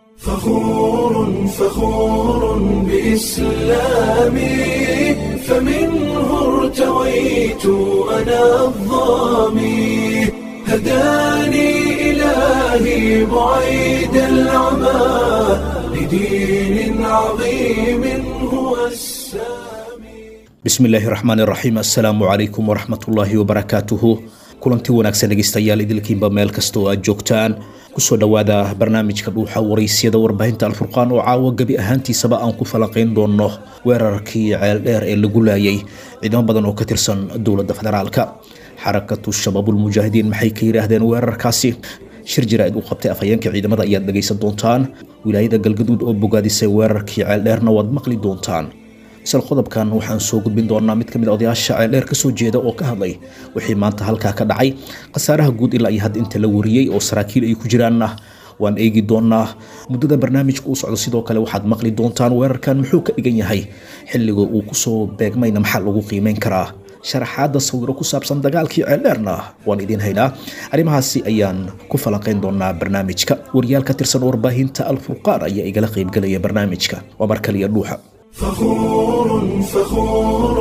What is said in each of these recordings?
فخور فخور بإسلامي فمنه ارتويت أنا الظامي هداني إلهي بعيد العمى لدين عظيم هو السامي bismillaahi raxmaan raxiim assalaamu calaykum waraxmatullaahi wabarakaatuhu kulanti wanaagsan dhegeystayaal idilkiinba meel kasta oo aad joogtaan kusoo dhowaada barnaamijka dhuuxa waraysyada warbaahinta alfurqaan oo caawa gebi ahaantiisaba aan ku falanqayn doono weerarkii ceeldheer ee lagu laayay ciidamo badan oo ka tirsan dowladda federaalka xarakatu shabaabulmujaahidiin maxay ka yidhaahdeen weerarkaasi shir jaraa'id uu qabtay afhayeenka ciidamada ayaad dhegaysan doontaan wilaayada galgaduud oo bogaadisay weerarkii ceeldheerna waad maqli doontaan isla qodobkan waxaan soo gudbin doonaa mid kamid a odayaasha ceeldheer kasoo jeeda oo ka hadlay wixii maanta halkaa ka dhacay khasaaraha guud ilaa iyo hadda inta la wariyey oo saraakiil ay ku jiraanna waan eegi doonaa muddada barnaamijka uu socdo sidoo kale waxaad maqli doontaan weerarkan muxuu ka dhigan yahay xilliga uu kusoo beegmayna maxaa lagu qiimeyn karaa sharaxaadda sawiro ku saabsan dagaalkii ceeldheerna waan idiin haynaa arrimahaasi ayaan ku falanqayn doonaa barnaamijka wariyaal ka tirsan warbaahinta alfurqaan ayaa igala qaybgelaya barnaamijka waa mar kaliya dhuuxa فخور فخور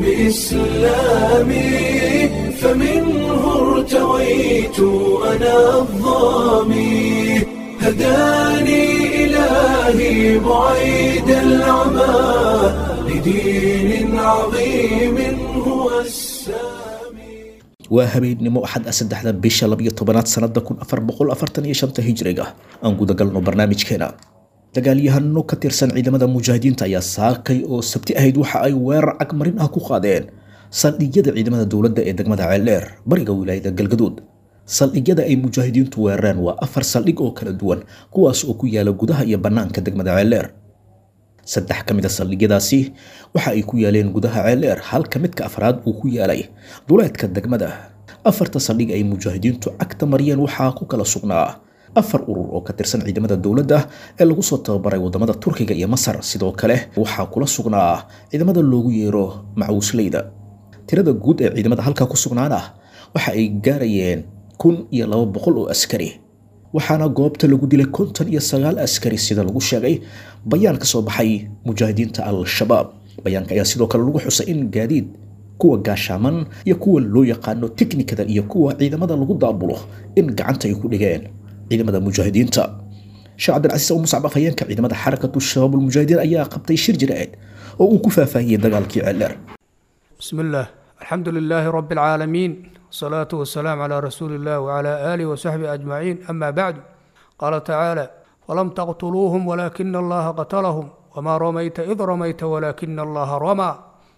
بإسلامي فمنه ارتويت أنا الظامي هداني إلهي بعيد العمى لدين عظيم هو السامي waa habeennimo axad ah saddexda bisha labiyo tobanaad sanada kun afar boqol afartan iyo shanta hijriga aan gudagalno barnaamijkeena dagaalyahano ka tirsan ciidamada mujaahidiinta ayaa saakay oo sabti ahayd waxa ay weerar cagmarin ah ku qaadeen saldhigyada ciidamada dowladda ee degmada ceeldheer bariga wilaayada galgaduud saldhigyada ay mujaahidiintu weerareen waa afar saldhig oo kala duwan kuwaas oo ku yaala gudaha iyo bannaanka degmada ceeldheer saddex ka mid a saldhigyadaasi waxa ay ku yaaleen gudaha ceeldheer halka midka afraad uu ku yaalay duleedka degmada afarta saldhig ay mujaahidiintu cagta mariyeen waxaa ku kala sugnaa afar urur oo ka tirsan ciidamada dowladda ee lagu soo tababaray wadamada turkiga iyo masar sidoo kale waxaa kula sugnaa ciidamada loogu yeero macuusleyda tirada guud ee ciidamada halkaa ku sugnaana waxa ay gaarayeen kun iyo laba boqol oo askari waxaana goobta lagu dilay konton iyo sagaal askari sida lagu sheegay bayaan ka soo baxay mujaahidiinta al-shabaab bayaanka ayaa sidoo kale lagu xusay in gaadiid kuwa gaashaaman iyo kuwa loo yaqaano tiknikada iyo kuwa ciidamada lagu daabulo in gacanta ay ku dhigeen ciidamada mujaahidiinta sheekh cabdilcasiis oo muscab afhayeenka ciidamada xarakatu shabaabulmujaahidiin ayaa qabtay shir jiraa'id oo uu ku faahfaahiyey dagaalkii ceeldheer بسم الله الحمد لله رب العالمين والصلاة والسلام على رسول الله وعلى آله وصحبه أجمعين أما بعد قال تعالى ولم تقتلوهم ولكن الله قتلهم وما رميت إذ رميت ولكن الله رمى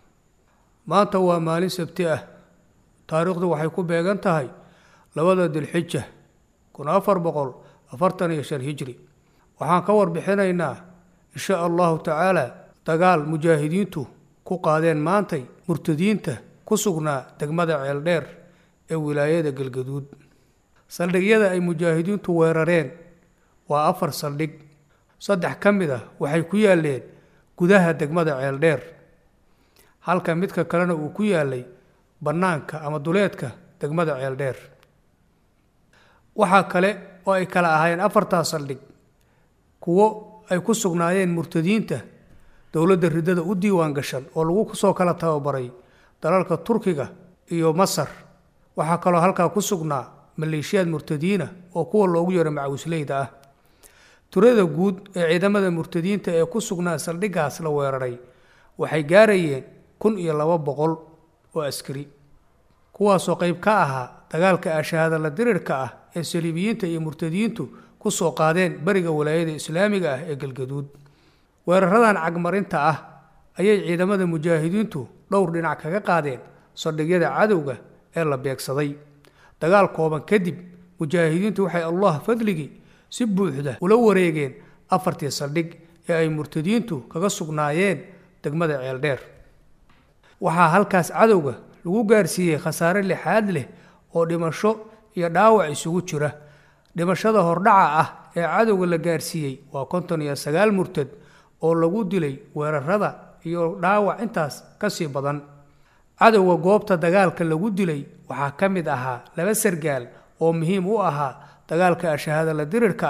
ما توا مال سبتئة تاريخ دو وحيكون بيغان لبدا ذي الحجة kun afar boqol afartan iyo shan hijri waxaan ka warbixinaynaa insha allahu tacaala dagaal mujaahidiintu ku qaadeen maantay murtadiinta ku sugnaa degmada ceeldheer ee wilaayada galgaduud saldhigyada ay mujaahidiintu weerareen waa afar saldhig saddex ka mid ah waxay ku yaaleen gudaha degmada ceeldheer halka midka kalena uu ku yaalay bannaanka ama duleedka degmada ceeldheer waxaa kale oo ay kala ahaayeen afartaa saldhig kuwo ay ku sugnaayeen murtadiinta dowladda riddada u diiwaan gashan oo lagu soo kala tababaray dalalka turkiga iyo masar waxaa kaloo halkaa ku sugnaa maleeshiyaad murtadiina oo kuwa loogu yeero macawisleyda ah turada guud ee ciidamada murtadiinta ee ku sugnaa saldhiggaas la weeraray waxay gaarayeen kun iyo laba boqol oo askari kuwaasoo qayb ka ahaa dagaalka ashahaada la dirirka ah ee saliibiyiinta iyo murtadiyiintu ku soo qaadeen bariga walaayada islaamiga ah ee galgaduud weeraradan cagmarinta ah ayay ciidamada mujaahidiintu dhowr dhinac kaga qaadeen saldhigyada cadowga ee la beegsaday dagaal kooban kadib mujaahidiintu waxay allah fadligii si buuxda ula wareegeen afartii saldhig ee ay murtadiyiintu kaga sugnaayeen degmada ceeldheer waxaa halkaas cadowga lagu gaarsiiyey khasaare lixaad leh oo dhimasho iyo dhaawac isugu jira dhimashada hordhaca ah ee cadowga la gaarsiiyey waa konton iyo sagaal murtad oo lagu dilay weerarada iyo dhaawac intaas ka sii badan cadowga goobta dagaalka lagu dilay waxaa ka mid ahaa laba sargaal oo muhiim u ahaa dagaalka ashahaada la dirirka ah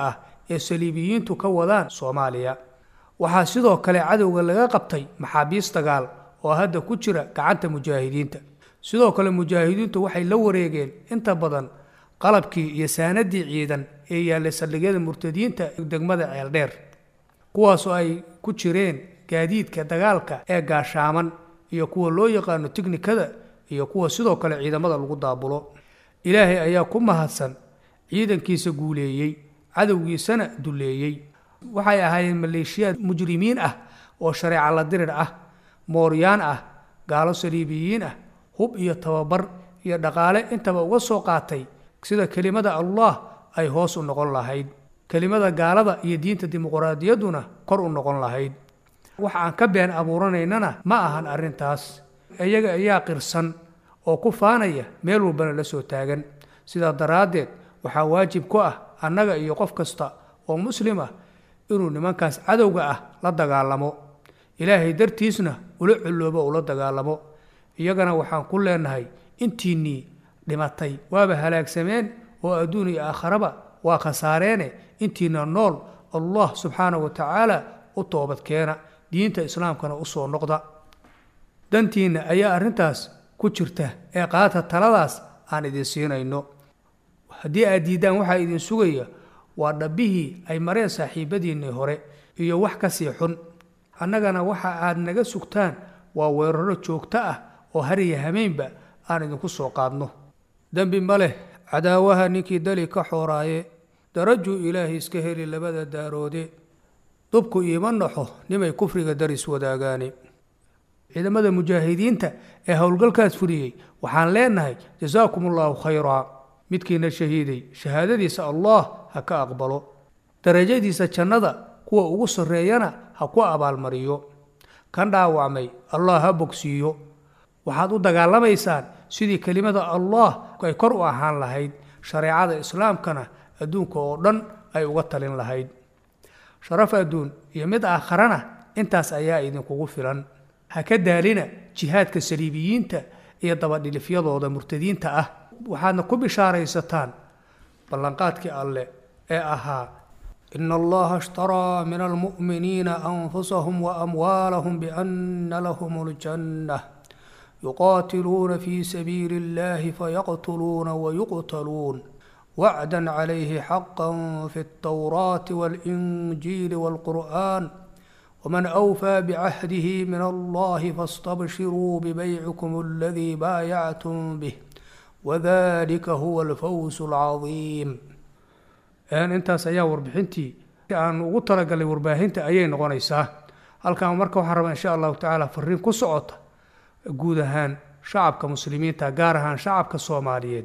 ee saliibiyiintu ka wadaan soomaaliya waxaa sidoo kale cadowga laga qabtay maxaabiis dagaal oo hadda ku jira gacanta mujaahidiinta sidoo kale mujaahidiintu waxay la wareegeen inta badan qalabkii iyo saanadii ciidan ee yaallay saldhigyada murtadiinta degmada ceeldheer kuwaasoo ay ku jireen gaadiidka dagaalka ee gaashaaman iyo kuwa loo yaqaano tiknikada iyo kuwa sidoo kale ciidamada lagu daabulo ilaahay ayaa ku mahadsan ciidankiisa guuleeyey cadowgiisana duleeyey waxay ahaayeen maleeshiyaad mujrimiin ah oo shareeca la dirir ah mooryaan ah gaalo saliibiyiin ah hub iyo tababar iyo dhaqaale intaba uga soo qaatay sida kelimada allah ay hoos u noqon lahayd kelimada gaalada iyo diinta dimuqraadiyadduna kor u noqon lahayd wax aan ka been abuuranaynana ma ahan arrintaas iyaga ayaa qirsan oo ku faanaya meel walbana la soo taagan sidaa daraaddeed waxaa waajib ku ah annaga iyo qof kasta oo muslim ah inuu nimankaas cadowga ah la dagaalamo ilaahay dartiisna ula colloobo ula dagaalamo iyagana waxaan ku leenahay intiinnii dhimatay waaba halaagsameen oo adduun iyo aakharaba waa khasaareene intiina nool allah subxaanahu wa tacaala u toobadkeena diinta islaamkana u soo noqda dantiinna ayaa arrintaas ku jirta ee qaata taladaas aan idin siinayno haddii aad diiddaan waxaa idin sugaya waa dhabbihii ay mareen saaxiibadiinnii hore iyo wax ka sii xun annagana waxa aad naga sugtaan waa weeraro joogto ah oo hariya hameynba aan idinku soo qaadno dembi ma leh cadaawaha ninkii dali ka xooraaye darajuu ilaahay iska heli labada daaroode dubku iima naxo nimay kufriga daris wadaagaane ciidamada mujaahidiinta ee howlgalkaas fuliyey waxaan leenahay jasaakum allaahu khayraa midkiina shahiiday shahaadadiisa allah ha ka aqbalo darajadiisa jannada kuwa ugu sarreeyana ha ku abaalmariyo kan dhaawacmay allah ha bogsiiyo waxaad u dagaalamaysaan sidii kelimada allah ay kor u ahaan lahayd shareecada islaamkana adduunka oo dhan ay uga talin lahayd sharaf adduun iyo mid aakharana intaas ayaa idinkugu filan ha ka daalina jihaadka saliibiyiinta iyo dabadhilifyadooda murtadiinta ah waxaadna ku bishaaraysataan ballanqaadkii alle ee ahaa ina allaha ishtaraa min almu'miniina anfusahum waamwaalahum biana lahum ljanna yuqaatiluuna fi sabiili اllahi fayaqtuluuna wayuqtaluun wacda calayhi xaqa fi اltawraati waاlinjiili wاlqur'an wman أwfى bcahdih min allahi faاstabshiruu bbaycikum اladii baayactum bih wadalika huwa alfawz اlcadiim intaas ayaa warbixintii aan ugu talagalay warbaahinta ayay noqonaysaa halkan marka waxaan rabaa insha allahu tacaala fariin ku socota guud ahaan shacabka muslimiinta gaar ahaan shacabka soomaaliyeed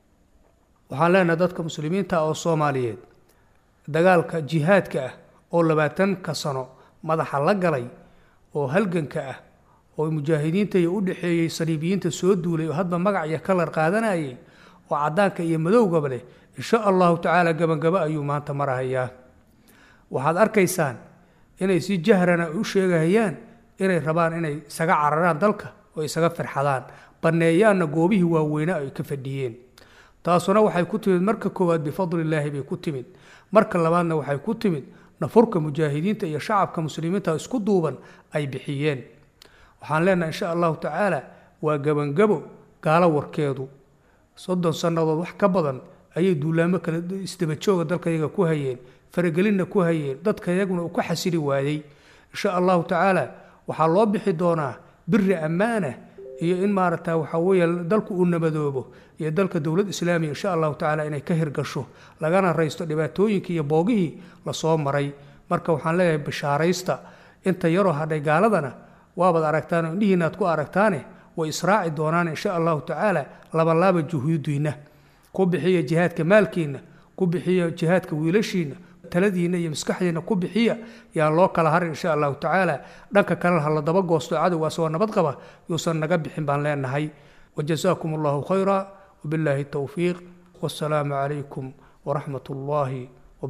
waxaan leenahay dadka muslimiinta oo soomaaliyeed dagaalka jihaadka ah oo labaatanka sano madaxa la galay oo halganka ah oo mujaahidiinta iyo u dhexeeyey saliibiyiinta soo duulay oo hadba magac iyo kalar qaadanayay oo caddaanka iyo madowgaba leh insha allahu tacaala gabagabo ayuu maanta marahayaa waxaad arkaysaan inay si jahrana u sheegahayaan inay rabaan inay isaga cararaan dalka oo isaga firxadaan banneeyaanna goobihii waaweyne ay ka fadhiyeen taasuna waxay ku timid marka koowaad bifadlillaahi bay ku timid marka labaadna waxay ku timid nafurka mujaahidiinta iyo shacabka muslimiinta isku duuban ay bixiyeen waxaan leenahay insha allahu tacaala waa gebangabo gaalo warkeedu soddon sannadood wax ka badan ayay duulaamo kale isdabajooga dalkayaga ku hayeen faragelinna ku hayeen dadka yaguna uu ka xasili waayey insha allahu tacaala waxaa loo bixi doonaa biri ammaana iyo in maaragta waxaa weeye dalku uu nabadoobo iyo dalka dowlad islaamiya insha allahu tacaala inay ka hirgasho lagana raysto dhibaatooyinkii iyo boogihii lasoo maray marka waxaan leeyahay bishaaraysta inta yaroo hadhay gaaladana waabaad aragtaan oo indhihiinaad ku aragtaane way israaci doonaan insha allahu tacaala labalaaba juhuudiinna ku bixiya jihaadka maalkiinna ku bixiya jihaadka wiilashiinna taladiinna iyo maskaxdiinna ku bixiya yaan loo kala harin insha allahu tacaala dhanka kalena ha la daba goosto cadowga asagoo nabad qaba yuusan naga bixin baan leenahay wajazaakum allahu khayra wabilaahi towfiiq wasalaamu calaykum waraxmat ullaahi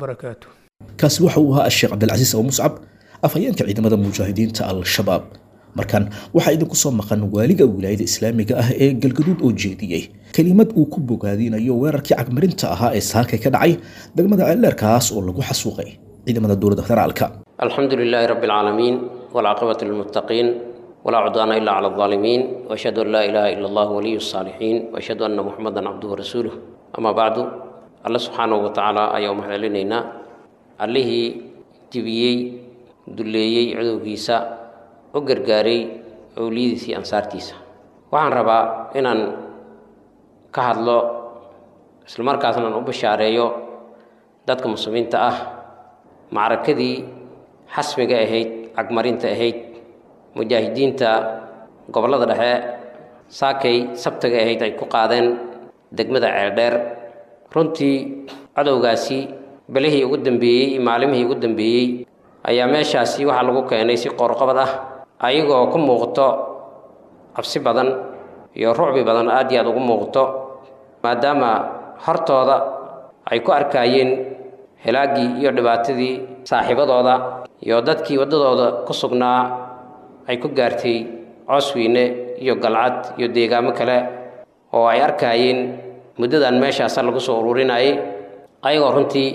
wabarakaatuh kaasi waxa uu ahaa asheekh cabdilcasiis abu muscab afhayeenka ciidamada mujaahidiinta al-shabaab markan waxaa idinku soo maqan waaliga wilaayada islaamiga ah ee galgaduud oo jeediyey kelimad uu ku bogaadinayo weerarkii cagmarinta ahaa ee saakay ka dhacay degmada ceeldheerkaas oo lagu xasuuqay ciidamada dowladda federaalka الحمد لله رب العالمين والعاقبة للمتقين ولا عدوان إلا على الظالمين وأشهد أن لا إله إلا الله ولي الصالحين وأشهد أن محمدا عبده ورسوله أما بعد الله سبحانه وتعالى أيوم حللنا عليه جبيي دليي عدو كيسا وقرقاري أوليدي في أنصار تيسا وعن ربا إن كهدلو إسلام كاسنا أبشاريو dadka muslimiinta ah macrakadii xasmiga ahayd cagmarinta ahayd mujaahidiinta gobollada dhexe saakay sabtaga ahayd ay ku qaadeen degmada ceeldheer runtii cadowgaasi belihii ugu dambeeyey iyo maalimihii ugu dambeeyey ayaa meeshaasi waxaa lagu keenay si qoorqabad ah ayagoo ku muuqato cabsi badan iyo rucbi badan aad iyo aad ugu muuqato maadaama hortooda ay ku arkaayeen helaaggii iyo dhibaatadii saaxiibadooda iyo dadkii waddadooda ku sugnaa ay ku gaartay coosweyne iyo galcad iyo deegaamo kale oo ay arkaayeen muddadan meeshaasa lagu soo ururinayay ayagoo runtii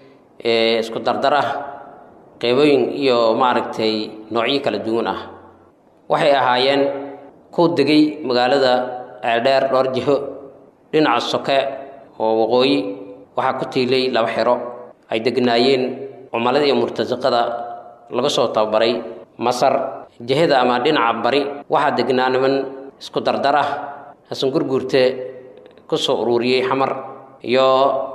isku dardar ah qeybooyin iyo maaragtay noocyo kala duwan ah waxay ahaayeen ku degay magaalada ceeldheer dhowr jiho dhinaca soke oo waqooyi waxaa ku tiilay laba xero ay degnaayeen cumalada iyo murtasaqada laga soo tababaray masar jihada ama dhinaca bari waxaa degnaa niman isku dardar ah hasan gurguurte ku soo ururiyey xamar iyo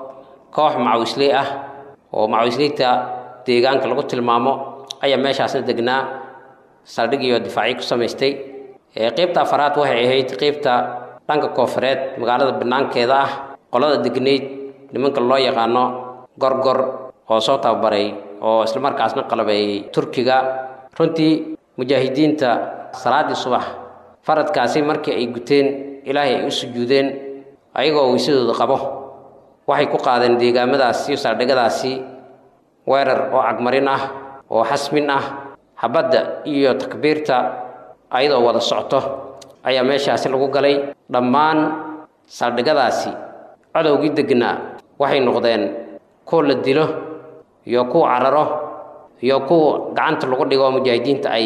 koox macawisley ah oo macawisleyta deegaanka lagu tilmaamo ayaa meeshaasna degnaa saldhig iyo difaacyo ku samaystay qeybta afaraad waxay ahayd qeybta dhanka koofureed magaalada banaankeeda ah qolada degnayd nimanka loo yaqaano gorgor oo soo tababaray oo islamarkaasna qalabeeyey turkiga runtii mujaahidiinta salaaddii subax faradkaasi markii ay guteen ilaahay ay u sujuudeen ayagoo weysadooda qabo waxay ku qaadeen deegaamadaasi iyo saldhigadaasi weerar oo cagmarin ah oo xasmin ah habadda iyo takbiirta ayadoo wada socto ayaa meeshaasi lagu galay dhammaan saldhigadaasi cadowgii degnaa waxay noqdeen kuwa la dilo iyo kuwa cararo iyo kuwa gacanta lagu dhigo mujaahidiinta ay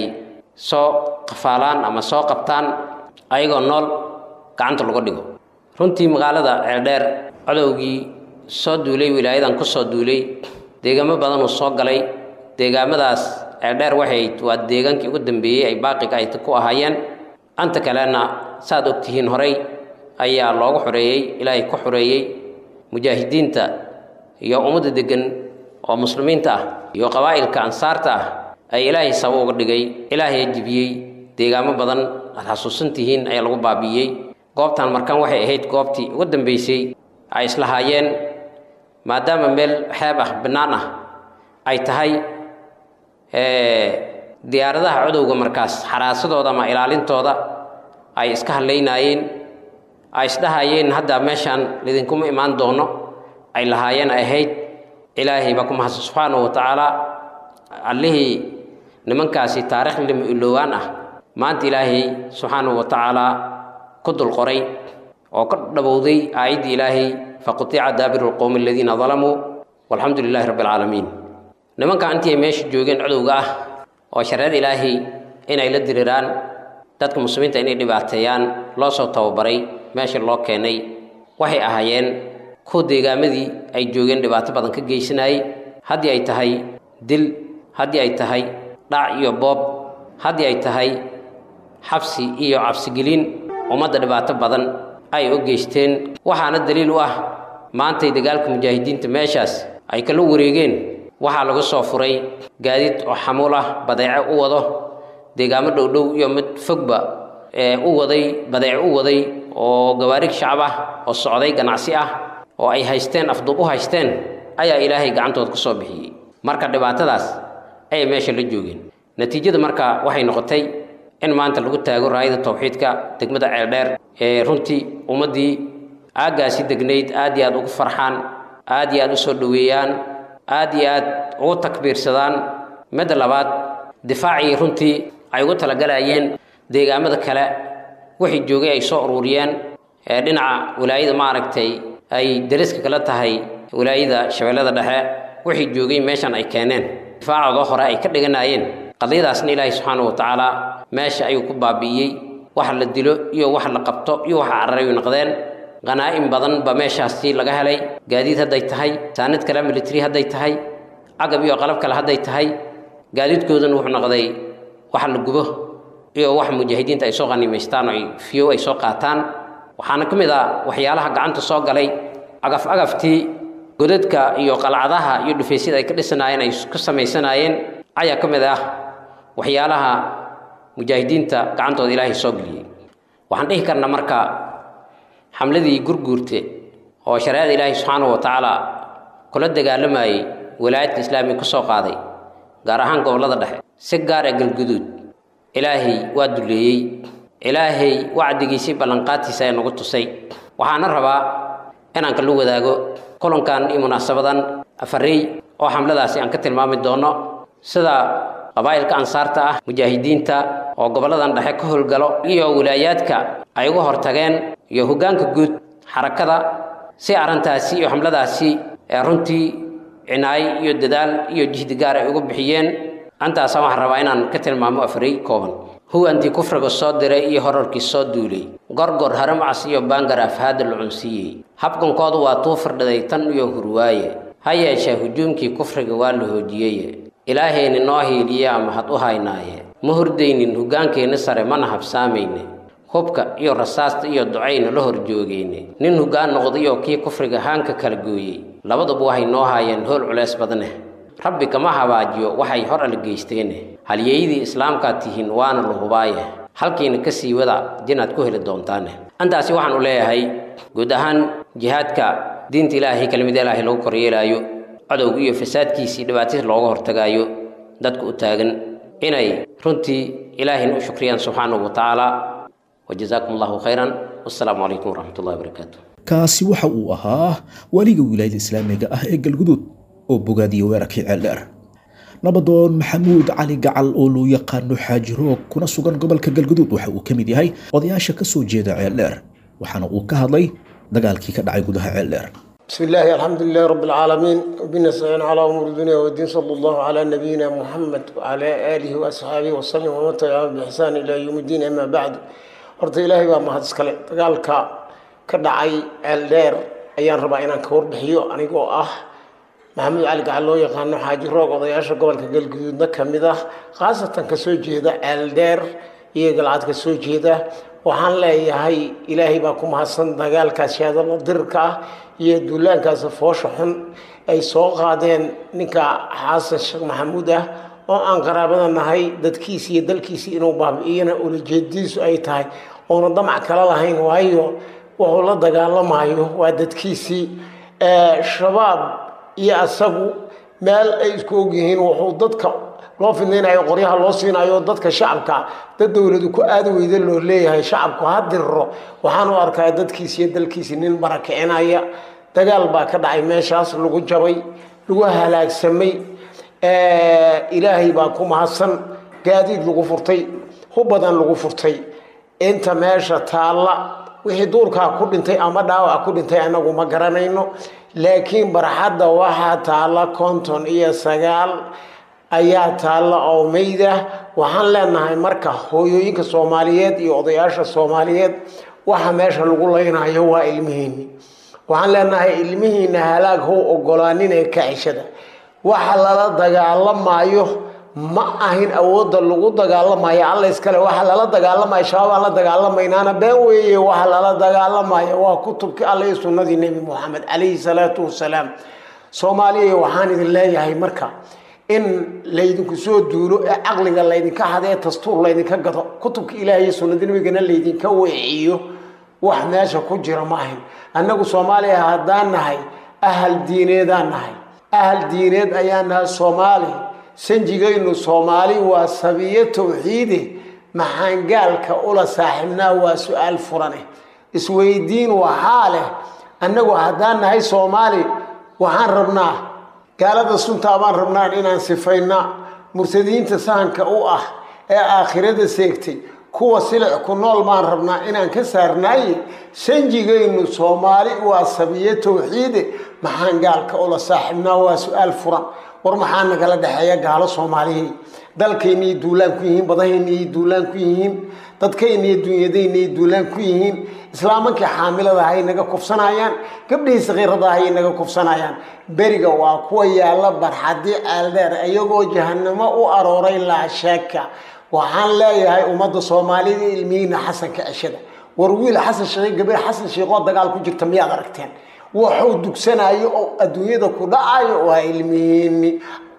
soo qafaalaan ama soo qabtaan ayagoo nool gacanta lagu dhigo runtii magaalada ceeldheer cadowgii soo duulay wilaayadan ku soo duulay deegaamo badanuu soo galay deegaamadaas ceeldheer waxay waa deegaankii ugu dambeeyey ay baaqiga ay ku ahaayeen anta kalena saaad ogtihiin horay ayaa loogu xoreeyey ilaahay ku xoreeyey mujaahidiinta iyo ummadda deggan oo muslimiinta ah iyo qabaa'ilka ansaarta ah ay ilaahay sabo uga dhigay ilaahay jibiyey deegaamo badan aad xasuusantihiin ayaa lagu baabi'iyey goobtan markan waxay ahayd goobtii ugu dambaysay ay islahaayeen maadaama meel xeeb ah bannaan ah ay tahay diyaaradaha codowga markaas xaraasadooda ama ilaalintooda ay iska hadlaynaayeen ay isdhahayeen hadda meeshaan lidinkuma imaan doono ay lahaayeen ahayd ilaahay baa ku mahadsan subxaanahu wa tacaala allihii nimankaasi taarikh lima iloowaan ah maanta ilaahay subxaanahu wa tacaalaa ku dul qoray oo ka dhabowday aayaddii ilaahay faqutica daabiru lqowmi aladiina dalamuu walxamdu lilaahi rabbi alcaalamiin nimanka intii ay meesha joogeen codowga ah oo shareecada ilaahay inay la diriraan dadka muslimiinta inay dhibaateeyaan loo soo tababaray meesha loo keenay waxay ahaayeen kuwa deegaamadii ay joogeen dhibaato badan ka geysanayay haddii ay tahay dil haddii ay tahay dhac iyo boob haddii ay tahay xabsi iyo cabsigelin ummadda dhibaato badan ay u geysteen waxaana daliil u ah maantay dagaalka mujaahidiinta meeshaas ay kala wareegeen waxaa lagu soo furay gaadiid oo xamuul ah badeece u wado deegaamo dhowdhow iyo mid fogba ee u waday badeece u waday oo gawaarig shacab ah oo socday ganacsi ah oo ay haysteen afduub u haysteen ayaa ilaahay gacantood ka soo bixiyey marka dhibaatadaas ayay meesha la joogeen natiijada marka waxay noqotay in maanta lagu taago raayada tawxiidka degmada ceeldheer ee runtii ummaddii aaggaasi degnayd aad iyo aad ugu farxaan aad iyo aad u soo dhoweeyaan aad iyo aad ugu takbiirsadaan midda labaad difaacii runtii ay ugu talagalayeen deegaamada kale wixii joogay ay soo ururiyeen ee dhinaca wilaayada maaragtay ay dariska kala tahay wilaayada shabeellada dhexe wixii joogay meeshan ay keeneen difaacooda hore ay ka dhiganaayeen qadiyadaasna ilaahay subxaanahu watacaala meesha ayuu ku baabi'iyey wax la dilo iyo wax la qabto iyo wax cararay noqdeen qanaa'im badan ba meeshaasi laga helay gaadiid hadday tahay saanid kale military hadday tahay cagab iyo qalab kale hadday tahay gaadiidkoodana wuxuu noqday wax la gubo iyo wax mujaahidiinta ay soo qaniimaystaan oo ay fiyow ay soo qaataan waxaana ka mid ah waxyaalaha gacanta soo galay agaf agaftii godadka iyo qalcadaha iyo dhufaysyada ay ka dhisanaayeen ay ku samaysanaayeen ayaa ka mid ah waxyaalaha mujaahidiinta gacantooda ilaahay soo geliyey waxaan dhihi karnaa marka xamladii gurguurte oo shareecada ilaahay subxaanahu wa tacaala kula dagaalamayey walaayadka islaamiga ka soo qaaday gaar ahaan gobollada dhexe si gaar ee galguduud ilaahay waa duleeyey ilaahay wacdigiisii ballanqaadtiisa ee nagu tusay waxaana rabaa inaan kala wadaago kulankan iyo munaasabadan afarey oo xamladaasi aan ka tilmaami doono sida qabaa'ilka ansaarta ah mujaahidiinta oo gobolladan dhexe ka howlgalo iyo wilaayaadka ay uga hortageen iyo hoggaanka guud xarakada si arrintaasi iyo xamladaasi ee runtii cinaayo iyo dadaal iyo jihdi gaar ay uga bixiyeen antaasa waxaan rabaa inaan ka tilmaamo afarey kooban huwantii kufriga soo diray iyo horarkii soo duulay gorgor haramcas iyo baangar afhaada la cunsiiyey habkankoodu waa tuu firdhaday tan iyo hurwaaye ha yeeshee hujuumkii kufriga waa la hoojiyeye ilaahayni noo hiiliyaa mahad u haynaaye ma hurdaynin hoggaankeenna sare mana habsaamayne hubka iyo rasaasta iyo ducayna la hor joogeyne nin hoggaan noqdayoo kii kufriga haanka kala gooyey labaduba waxay noo haayeen howl culeys badneh rabbi kama habaajiyo waxay hor ala geysteene halyeeyadii islaamkaad tihiin waana la hubaaye halkiina ka sii wada jinaad ku heli doontaane antaasi waxaan u leeyahay guud ahaan jihaadka diinta ilaahay kelimada ilaahay lagu koryeelaayo cadowga iyo fasaadkiisii dhibaatadiis looga hortagaayo dadka u taagan inay runtii ilaahayna u shukriyaan subxaanahu wa tacaala wajazaakum allahu khayran wassalaamu calaykum waraxmat ullahi wabarakaatu kaasi waxa uu ahaa waliga wilaayada islaamiga ah ee galguduud oo bogaadiya weerarkii ceeldheer nabadoon maxamuud cali gacal oo loo yaqaano xaaji roog kuna sugan gobolka galguduud waxa uu ka mid yahay odayaasha ka soo jeeda ceeldheer waxaana uu ka hadlay dagaalkii ka dhacay gudaha ceeldheer بسم الله الحمد لله رب العالمين وبنستعين على أمور الدنيا والدين صلى الله على نبينا محمد وعلى آله وأصحابه وسلم ومن تبعهم بإحسان إلى يوم الدين أما بعد horta ilaahay baa mahad iskale dagaalka ka dhacay ceeldheer ayaan rabaa inaan ka warbixiyo anigoo ah maxamuud cali gacal loo yaqaano xaaji roog odayaasha gobolka galguduudna ka mid ah khaasatan ka soo jeeda ceeldheer iyo galcad ka soo jeeda waxaan leeyahay ilaahay baa ku mahadsan dagaalkaas shaadalo dirirka ah iyo duulaankaas foosha xun ay soo qaadeen ninka xasan sheekh maxamuud ah oo aan qaraabada nahay dadkiisi iyo dalkiisi inuu baabi'iyana ulajeedadiisu ay tahay oona damac kala lahayn waayo wuxuu la dagaalamayo waa dadkiisii shabaab iyo asagu meel ay isku ogyihiin wuxuu dadka loo fidnaynayo qoryaha loo siinayo dadka shacabka dad dowladu ku aada weyda loo leeyahay shacabku ha diriro waxaan u arkaa dadkiisi iyo dalkiisi nin barakicinaya dagaal baa ka dhacay meeshaas lagu jabay lagu halaagsamay ilaahay baa ku mahadsan gaadiid lagu furtay hub badan lagu furtay inta meesha taalla wixii duurkaa ku dhintay ama dhaawac ku dhintay anagu ma garanayno laakiin barxadda waxaa taalla konton iyo sagaal ayaa taalla oo meyda waxaan leenahay marka hooyooyinka soomaaliyeed iyo odayaasha soomaaliyeed waxa meesha lagu leynayo waa ilmihiini waxaan leenahay ilmihiina halaag how ogolaanin ee kacishada waxa lala dagaalamayo ma ahin awoodda lagu dagaalamayo alla iskale waxa lala dagaalamayo shabaab aan la dagaalamaynaana been weeye waxa lala dagaalamayo waa kutubkii alla iyo sunnadii nebi moxamed calayhi salaatu wasalaam soomaaliya waxaan idin leeyahay marka in laydinku soo duulo ee caqliga laydinka hadee dastuur laydinka gado kutubka ilaah iyo sunnadii nabigana laydinka weeciyo wax meesha ku jira ma ahin annagu soomaaliya haddaan nahay ahal diineedaan nahay ahal diineed ayaan nahay soomaali sanjigaynu soomaali waa sabiyo tawxiide maxaan gaalka ula saaxiibnaa waa su-aal furane isweydiin waxaa leh annagu haddaan nahay soomaali waxaan rabnaa gaalada suntaa baan rabnaa inaan sifayna murtadiinta sahanka u ah ee aakhirada seegtay kuwa silic ku nool maan rabnaa inaan ka saarnaaye sanjigaynu soomaali waa sabiye towxiide maxaan gaalka ula saaxiibnaa waa su-aal furan war maxaa nagala dhexeeya gaalo soomaalihii dalkaynay duulaan ku yihiin badahaynay duulaan ku yihiin dadkaynay dunyadaynay duulaan ku yihiin islaamankii xaamilada hay naga kufsanayaan gabdhihii sakiirada hay naga kufsanayaan beriga waa kuwa yaalla barxadii ceeldheer iyagoo jahanamo u arooray laa sheeka waxaan leeyahay ummadda soomaalida ilmihiina xasanka ceshada war wiil xasan sheekh gabar xasan sheekoo dagaal ku jirta miyaad aragteen waxuu dugsanayo oo adduunyada ku dhacayo waa ilmihiini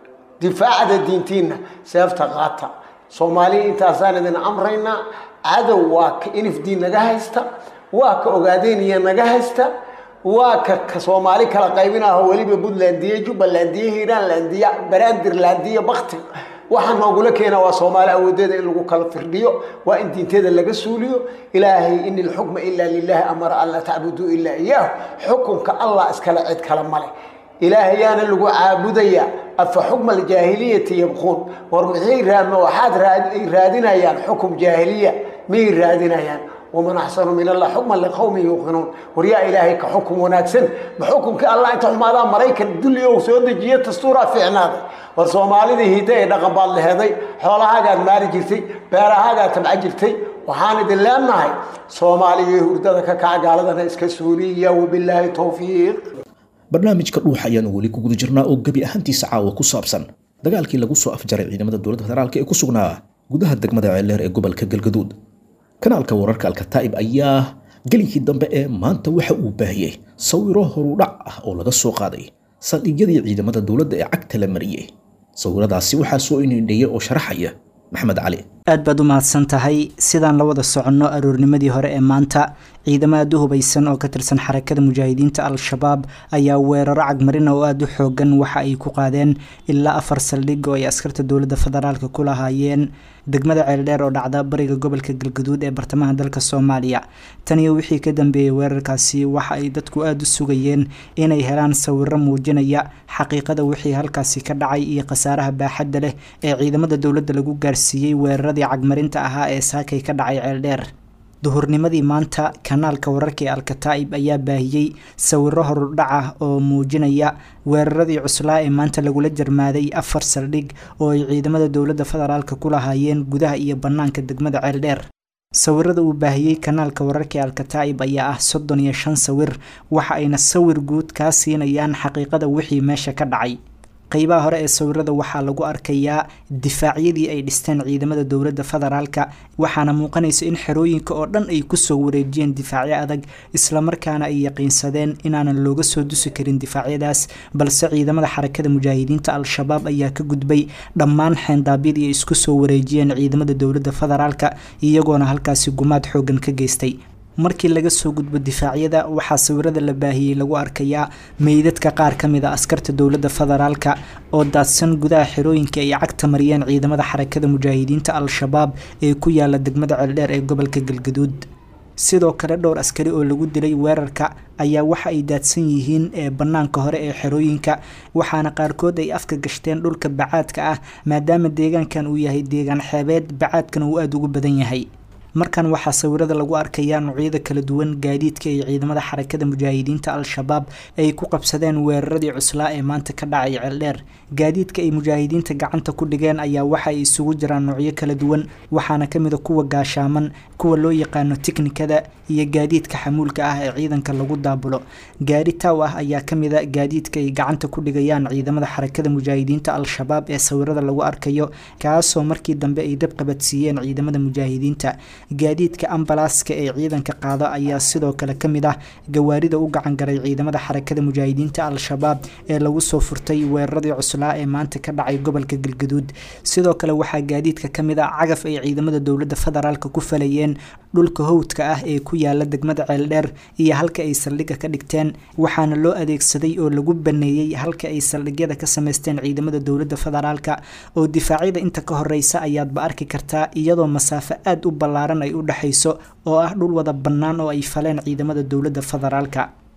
difaacda diintiina seefta qaata soomaaliya intaasaan idin amraynaa cadow waa ka inifdii naga haysta waa ka ogaadeyniya naga haysta waa ka ka soomaali kala qaybinaho weliba puntlandiya jubbalandiya hiiraanlandiya baraandirlandiya bakti waxaa noogula keena waa soomaali awoodeeda in lagu kala firdhiyo waa in diinteeda laga suuliyo ilaahay in ilxukma ilaa lilahi amara an laa tacbuduu ilaa iyaahu xukunka allah iskale cid kale male ilaahayaana lagu caabudayaa afa xukma aljaahiliyati yabquun war maxay raadma waxaad ay raadinayaan xukum jaahiliya miyay raadinayaan waman axsanu min allah xukman liqowmin yuuqinuun war yaa ilaahay ka xukum wanaagsan ma xukumkii allah inta xumaadaa maraykan dulli ou soo dejiye dastuuraa fiicnaaday war soomaalidii hidda ee dhaqan baad leheday xoolahaagaad maari jirtay beerahaagaad tabca jirtay waxaan idin leenahay soomaaliya hurdada ka kaca gaaladana iska suuliya wabilaahi towfiiq barnaamijka dhuuxa ayaanu weli ku guda jirnaa oo gebi ahaantiisa caawa ku saabsan dagaalkii lagu soo afjaray ciidamada dowladda federaalk ee ku sugnaa gudaha degmada ceeldheer ee gobolka galgaduud kanaalka wararka alkataa'ib ayaa gelinkii dambe ee maanta waxa uu baahiyey sawiro horudhac ah oo laga soo qaaday saldhigyadii ciidamada dowladda ee cagta la mariyey sawiradaasi waxaa soo inindheeyay oo sharaxaya maxamed cali aad baad u mahadsan tahay sidaan la wada soconno aroornimadii hore ee maanta ciidamo aad u hubaysan oo ka tirsan xarakada mujaahidiinta al-shabaab ayaa weeraro cagmarina oo aada u xoogan waxa ay ku qaadeen ilaa afar saldhig oo ay askarta dowladda federaalka ku lahaayeen degmada ceeldheer oo dhacda bariga gobolka galgaduud ee bartamaha dalka soomaaliya taniyo wixii ka dambeeyey weerarkaasi waxa ay dadku aada u sugayeen inay helaan sawiro muujinaya xaqiiqada wixii halkaasi ka dhacay iyo khasaaraha baaxadda leh ee ciidamada dowladda lagu gaarsiiyey weeraradii cagmarinta ahaa ee saakay ka dhacay ceeldheer duhurnimadii maanta kanaalka wararka ee alkataa'ib ayaa baahiyey sawiro horudhac ah oo muujinaya weeraradii cuslaa ee maanta lagula jarmaaday afar saldhig oo ay ciidamada dowladda federaalka ku lahaayeen gudaha iyo bannaanka degmada ceeldheer sawirada uu baahiyey kanaalka wararka ee alkataa'ib ayaa ah soddon iyo shan sawir waxa ayna sawir guud kaa siinayaan xaqiiqada wixii meesha ka dhacay qeybaha hore ee sawirada waxaa lagu arkayaa difaacyadii ay dhisteen ciidamada dowladda federaalka waxaana muuqanaysa in xerooyinka oo dhan ay kusoo wareejiyeen difaacyo adag islamarkaana ay yaqiinsadeen inaanan looga soo dusi karin difaacyadaas balse ciidamada xarakada mujaahidiinta al-shabaab ayaa ka gudbay dhammaan xeendaabyadii ay isku soo wareejiyeen ciidamada dowladda federaalka iyagoona halkaasi gumaad xoogan ka geystay markii laga soo gudbo difaacyada waxaa sawirada la baahiyey lagu arkayaa meydadka qaar ka mid a askarta dowladda federaalka oo daadsan gudaha xerooyinka ay cagta mariyeen ciidamada xarakada mujaahidiinta al-shabaab ee ku yaala degmada ceeldheer ee gobolka galgaduud sidoo kale dhowr askari oo lagu dilay weerarka ayaa waxa ay daadsan yihiin ee bannaanka hore ee xerooyinka waxaana qaarkood ay afka gashteen dhulka bacaadka ah maadaama deegaankan uu yahay deegaan xeebeed bacaadkana uu aada ugu badan yahay markan waxaa sawirada lagu arkayaa noocyada kala duwan gaadiidka iyo ciidamada xarakada mujaahidiinta al-shabaab ay ku qabsadeen weeraradii cuslaa ee maanta ka dhacay ceeldheer gaadiidka ay mujaahidiinta gacanta ku dhigeen ayaa waxa ay isugu jiraan noocyo kala duwan waxaana kamid a kuwa gaashaaman kuwa loo yaqaano tiknikada iyo gaadiidka xamuulka ah ee ciidanka lagu daabulo gaari taaw ah ayaa kamid a gaadiidka ay gacanta ku dhigayaan ciidamada xarakada mujaahidiinta al-shabaab ee sawirada lagu arkayo kaasoo markii dambe ay dab qabadsiiyeen ciidamada mujaahidiinta gaadiidka ambalaaska ee ciidanka qaada ayaa sidoo kale ka mid ah gawaarida u gacan garay ciidamada xarakada mujaahidiinta al-shabaab ee lagu soo furtay weeraradii cuslaa ee maanta ka dhacay gobolka galgaduud sidoo kale waxaa gaadiidka ka mid ah cagaf ay ciidamada dowladda federaalka ku falayeen dhulka howdka ah ee ku yaala degmada ceeldheer iyo halka ay saldhigga ka dhigteen waxaana loo adeegsaday oo lagu baneeyey halka ay saldhigyada ka sameysteen ciidamada dowladda federaalka oo difaacyada inta ka horeysa ayaadba arki kartaa iyadoo masaafo aada u ballaaran ay u dhexayso oo ah dhul wada bannaan oo ay faleen ciidamada dowladda federaalka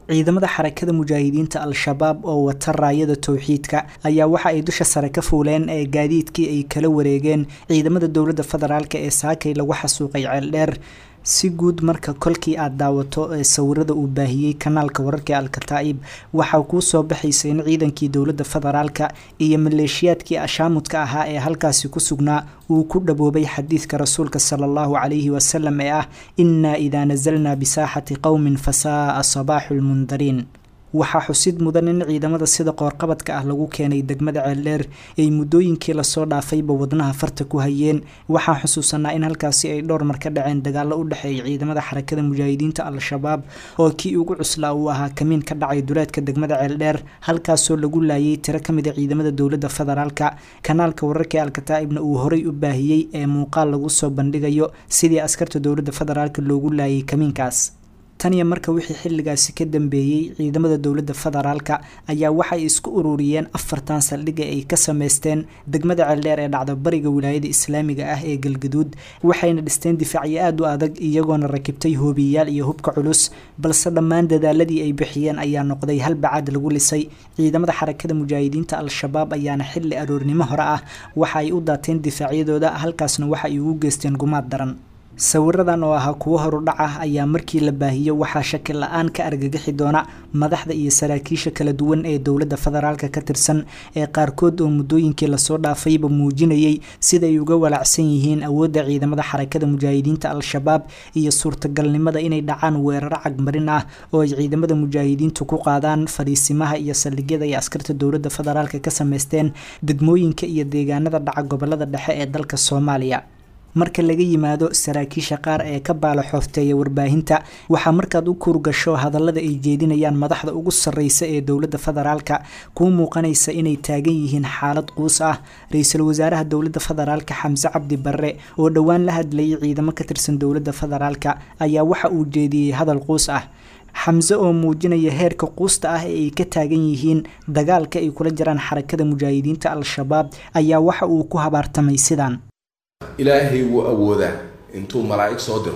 ciidamada xarakada mujaahidiinta al-shabaab oo wata raayada towxiidka ayaa waxa ay dusha sare ka fuuleen ee gaadiidkii ay kala wareegeen ciidamada dowladda federaalk ee saakay lagu xasuuqay ceeldheer si guud marka kolkii aad daawato ee sawirada uu baahiyey kanaalka wararka alkataa'ib waxaa kuu soo baxaysa in ciidankii dowladda federaalka iyo maleeshiyaadkii ashaamudka ahaa ee halkaasi ku sugnaa uu ku dhaboobay xadiidka rasuulka sala allahu calayhi wasalam ee ah innaa idaa nasalnaa bisaaxati qowmin fasaa'a sabaaxu lmundariin waxaa xusid mudan in ciidamada sida qoorqabadka ah lagu keenay degmada ceeldheer ay muddooyinkii lasoo dhaafayba wadnaha farta ku hayeen waxaa xusuusanaa in halkaasi ay dhowr mar ka dhaceen dagaallo u dhexeeya ciidamada xarakada mujaahidiinta al-shabaab oo kii ugu cuslaa uu ahaa kamiin ka dhacay duleedka degmada ceeldheer halkaasoo lagu laayay tiro ka mid a ciidamada dowladda federaalka kanaalka wararka ee alkataa'ibna uu horay u baahiyey ee muuqaal lagu soo bandhigayo sidii askarta dowladda federaalka loogu laayay kamiinkaas taniya marka wixii xilligaasi ka dambeeyey ciidamada dowladda federaalka ayaa waxay isku ururiyeen afartan saldhiga ay ka sameysteen degmada ceeldheer ee dhacda bariga wilaayada islaamiga ah ee galgaduud waxayna dhisteen difaacyo aada u adag iyagoona rakibtay hoobiyayaal iyo hubka culus balse dhammaan dadaaladii ay bixiyeen ayaa noqday hal bacaad lagu lisay ciidamada xarakada mujaahidiinta al-shabaab ayaana xilli aroornimo hore ah waxa ay u daateen difaacyadooda halkaasna waxa ay ugu geysteen gumaad daran sawiradan oo ahaa kuwo horudhac ah ayaa markii la baahiyo waxaa shaki la-aan ka argagixi doona madaxda iyo saraakiisha kala duwan ee dowladda federaalka ka tirsan ee qaarkood oo muddooyinkii lasoo dhaafayba muujinayay siday uga walacsan yihiin awoodda ciidamada xarakada mujaahidiinta al-shabaab iyo suurtagalnimada inay dhacaan weeraro cagmarin ah oo ay ciidamada mujaahidiintu ku qaadaan fadhiisimaha iyo saldhigyada ay askarta dowladda federaalka ka sameysteen degmooyinka iyo deegaanada dhaca gobolada dhexe ee dalka soomaaliya marka laga yimaado saraakiisha qaar ee ka baala xoofteeya warbaahinta waxaa markaad u kuurgasho hadallada ay jeedinayaan madaxda ugu sarreysa ee dowladda federaalka kuu muuqanaysa inay taagan yihiin xaalad quus ah ra-iisul wasaaraha dowladda federaalka xamse cabdi barre oo dhowaan la hadlayay ciidamo ka tirsan dowladda federaalka ayaa waxa uu jeediyey hadal quus ah xamse oo muujinaya heerka quusta ah ee ay ka taagan yihiin dagaalka ay kula jiraan xarakada mujaahidiinta al-shabaab ayaa waxa uu ku habaartamay sidaan ilaahay wuu awoodaa intuu malaa'ig soo diro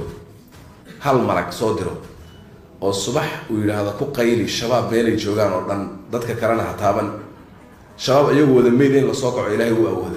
hal malag soo diro oo subax uu yidhaahdo ku qayli shabaab meelay joogaan oo dhan dadka kalena ha taaban shabaab iyagoo wada meyd in lasoo kaco ilaahay wuu awoodaa